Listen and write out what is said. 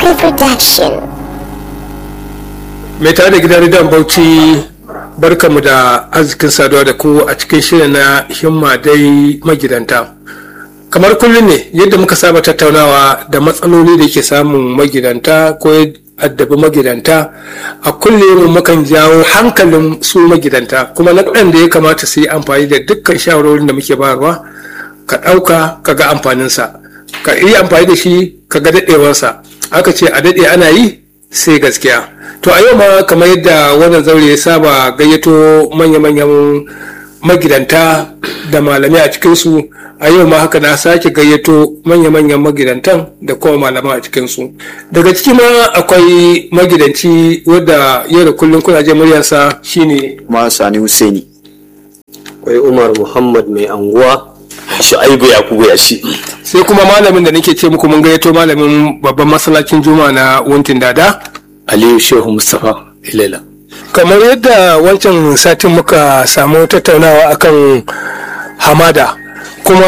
Akai Production. mai tare da gidan rediyon bauchi barkamu da arzikin saduwa da ku a cikin shirin na himma dai magidanta kamar kullum ne yadda muka saba tattaunawa da matsaloli da ke samun magidanta ko addabi magidanta a kullum mukan jawo hankalin su magidanta kuma na da ya kamata su yi amfani da dukkan shawarorin da muke bayarwa ka ɗauka ka ga amfaninsa ka yi amfani da shi ka ga daɗewarsa aka ce a daɗe ana yi sai gaskiya to a yau ma kamar yadda wannan zaure ya saba gayyato manya-manyan magidanta da malamai a cikinsu a yau ma haka na sake gayyato manya-manyan magidantan da kuma malamai a cikinsu daga ciki ma akwai magidanci wadda yau da kullum kuna je muryarsa shine ma sani Husaini. akwai umar muhammad mai anguwa shu'aibu yakubu ya shi sai kuma malamin da nake ce muku mun gayyato malamin babban masallacin juma'a na wuntin dada aliyu shehu mustapha ilela kamar yadda wancan satin muka samu tattaunawa akan hamada kuma